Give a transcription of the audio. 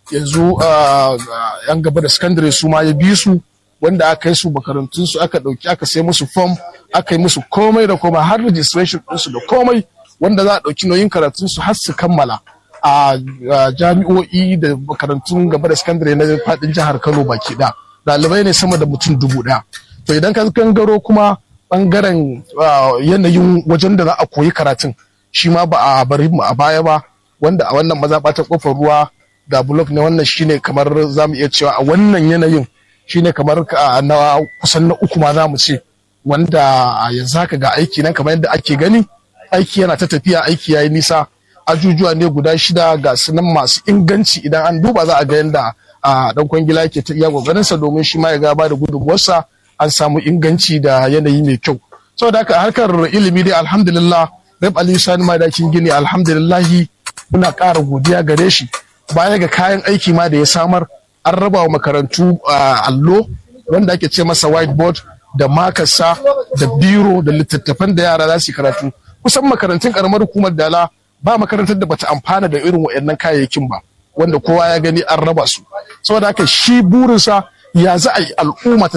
yanzu yan gaba da sakandare su ma ya bi su wanda aka yi su makarantun su aka dauki aka sai musu form aka yi musu komai da komai har registration ɗinsu da komai wanda za a dauki nauyin karatun su har su kammala a jami'o'i da makarantun gaba da sakandare na fadin jihar Kano baki da ɗalibai ne sama da mutum dubu ɗaya to idan ka gangaro kuma bangaren yanayin wajen da za a koyi karatun shi ma ba a bari mu a baya ba wanda a wannan mazaɓa ta kofar ruwa ga blok ne wannan shine kamar za mu iya cewa a wannan yanayin shine kamar na kusan na uku ma za mu ce wanda yanzu haka ga aiki nan kamar yadda ake gani aiki yana ta tafiya aiki yayi nisa ajujuwa ne guda shida ga sunan masu inganci idan an duba za a ga yadda a dan kwangila yake ta iya gwagwarinsa domin shi ma ya gaba da gudunmuwarsa an samu inganci da yanayi mai kyau saboda haka harkar ilimi dai alhamdulillah rab aliyu sani madakin gini alhamdulillahi muna ƙara godiya gare shi baya ga kayan aiki ma da ya samar an raba wa makarantu allo wanda ake ce masa whiteboard da makasa da biro da littattafan da yara za su karatu kusan makarantun karamar hukumar dala ba makarantar da bata amfana da irin waɗannan kayayyakin ba wanda kowa ya gani an raba su saboda haka shi burinsa ya za a yi al'umma ta